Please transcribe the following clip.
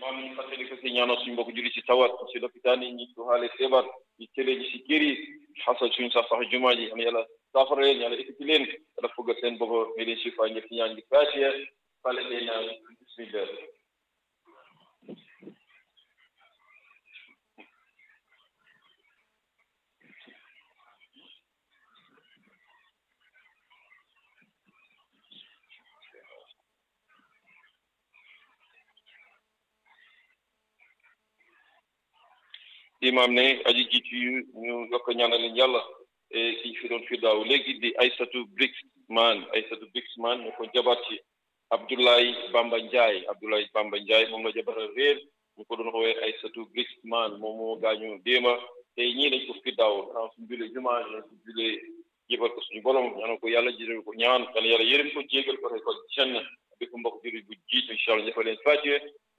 imam ñu fàttali ko si ñaanal suñu mbokk julli si tawat si lopitaan yi ñi ko xaale feebar ñi tëlee ñi si kër yi xasal suñu sax sax jumaa ji am yàlla saafara leen yàlla ekkati leen yàlla fuggal seen bopp may leen shifa ñëpp ñaan ngi faatiya fale leen naan bismillah imam ne aji jiitu yu ñu yokk ñaanal leen yàlla ki ñu fi doon fi daaw léegi di Aysatu Brixman Aysatu Brixman ñu ko jabar ci Abdoulaye Bamba Ndiaye Abdoulaye Bamba Ndiaye moom la jabara réer ñu ko doon woowee Aysatu Brixman moom moo gaañu déema tey ñii dañ ko fi daaw xanaa suñu julee jumaa ñu ko julee jébal ko suñu borom ñaanal ko yàlla jëral ko ñaan kan yàlla yërëm ko jégal ko rek ko jenn bi ko mbokk juri bu jiitu incha allah ñëfa leen fàccee